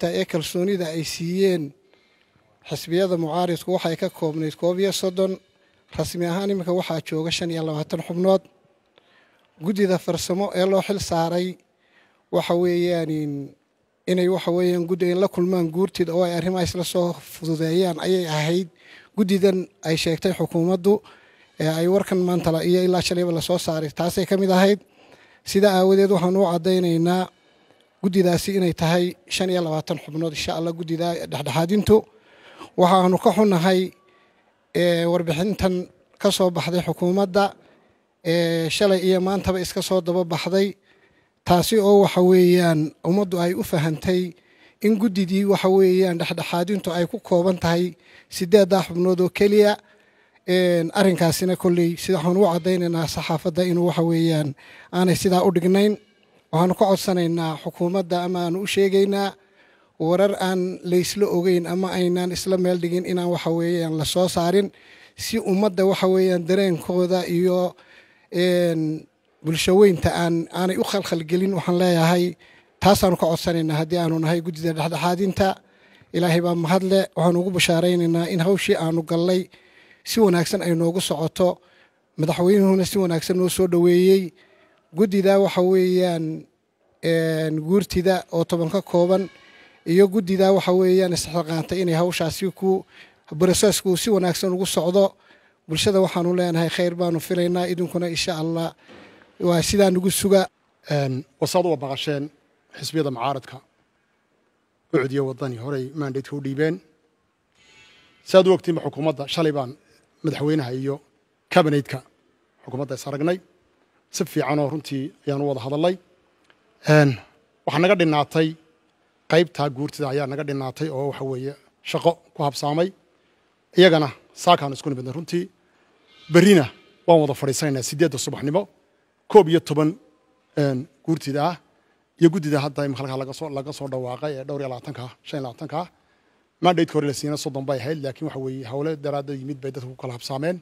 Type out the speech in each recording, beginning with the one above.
musharaxiinta ee kalsoonida ay siiyeen xisbiyada mucaaridku waxay ka koobnayd koob iyo soddon rasmi ahaan iminka waxaa jooga shan iyo labaatan xubnood guddida farsamo ee loo xil saaray waxa weeyaan inay waxa weeyaan guddi in la kulmaan guurtida oo ay arrimaha isla soo fududeeyaan ayay ahayd guddidan ay sheegtay xukuumaddu ee ay warkan maantala iyo ilaa shalayba lasoo saaray taasay ka mid ahayd sidaa aawadeed waxaan u caddaynaynaa guddidaasi inay tahay shan iyo labaatan xubnood insha allah guddida dhexdhexaadintu waxaanu ka xunahay warbixintan ka soo baxday xukuumadda shalay iyo maantaba iska soo daba baxday taasi oo waxa weeyaan ummaddu ay u fahantay in guddidii waxa weeyaan dhexdhexaadintu ay ku kooban tahay sideeddaa xubnood oo keliya arrinkaasina kolley sida waxaan u caddaynaynaa saxaafadda inuu waxa weeyaan aanay sidaa u dhignayn waxaanu ka codsanaynaa xukuumadda ama aanu u sheegaynaa warar aan laysla ogeyn ama aynaan isla meel dhigin inaan waxa weeyaan la soo saarin si ummadda waxa weeyaan dareenkooda iyo bulshaweynta aan aanay u khalkhalgelin waxaan leeyahay taasaanu ka codsanaynaa haddii aanu nahay guddida dhexdhexaadinta ilaahay baa mahadle waxaanu ugu bashaaraynaynaa in hawshii aanu gallay si wanaagsan ay noogu socoto madaxweynuhuna si wanaagsan noo soo dhoweeyey guddida waxa weeyaan guurtida oo toban ka kooban iyo guddida waxa weeyaan isxilqaantay inay hawshaasi ku brosesku si wanaagsan ugu socdo bulshada waxaanu leenahay khayr baanu filaynaa idinkuna insha allah waa sidaa nagu suga wasaad uwa maqasheen xisbiyada mucaaradka ucdiyo waddani horey maandaydka u dhiibeen saad u ogtiinba xukuumadda shalay baan madaxweynaha iyo kabineydka xukuumadda is aragnay si fiicanoo runtii ayaanu wada hadalnay waxaa naga dhinaatay qaybtaa guurtida ayaa naga dhinaatay oo waxa weeye shaqo ku habsaamay iyagana saakaanu isku nimidnay runtii berrina waan wada fadhiisanaynaa siddeedda subaxnimo koob iyo toban guurtida ah iyo guddida hadda imika halkaa lagasoo laga soo dhawaaqay ee dhowr iyo labaatanka shan iyo labaatanka ah mandaydka hore la siina soddon bay ahayd laakiin waxa weeye hawle daraadda yimid bay dadku ku kala habsaameen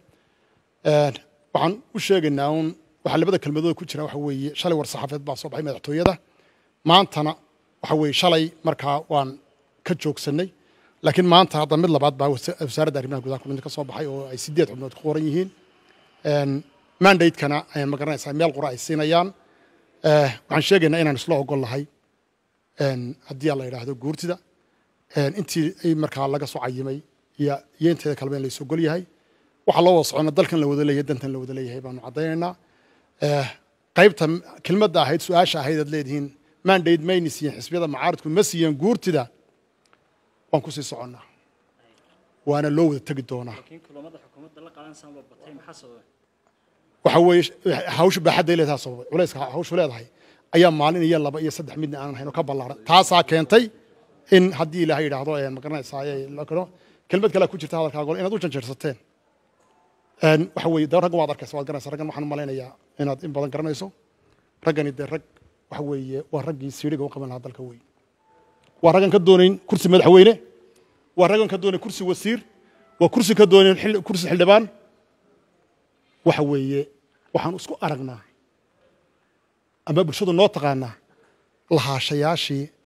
waxaan u sheegaynaa uun waxaa labada kelmadood ku jira waxa weeye shalay war saxaafeed baa soo baxay madaxtooyada maantana waxa weeye shalay markaa waan ka joogsannay laakiin maanta hadda mid labaad baa wasaaradda arrimaha gudaha kulanti ka soo baxay oo ay siddeed xubnood ku qoran yihiin mandaydkana ma garanaysaa meel qura ay siinayaan waxaan sheegaynaa inaan isla ogol nahay haddii la yidhaahdo guurtida intii ay markaa laga soo cayimay iyo iyo inteeda kaleba in lays ogol yahay waxaa loo wada socona dalkan la wada leeyahay dantan la wada leeyahay baanu caddaynaynaa qaybta kelmadda ahayd su-aasha ahayd aad leedihiin mandate mayni siiyeen xisbiyada mucaaridku ma siiyeen guurtida waan ku sii soconnaa waana loo wada tegi doonaa waxa weeye hawsha baaxadday leedahay sababay culayska hawshu leedahay ayaa maalin iyo laba iyo saddex midna aanan hayno ka ballaaran taasaa keentay in haddii ilaahay yidhaahdo ma garanaysaa kelmad kale ku jirta hadalkaago inaad u janjeersateen waxa weeye de raggan waad arkaysa waad garanaysa raggan waxaan malaynayaa inaad in badan garanayso raggani dee rag waxa weeye waa raggii siiriga u qaban lahaa dalka weyn waa raggan ka doonayn kursi madaxweyne waa raggan ka doonayn kursi wasiir waa kursi ka doonayn kursi xildhibaan waxa weeye waxaan isku aragnaa ama bulshadu noo taqaanaa lahaashayaashii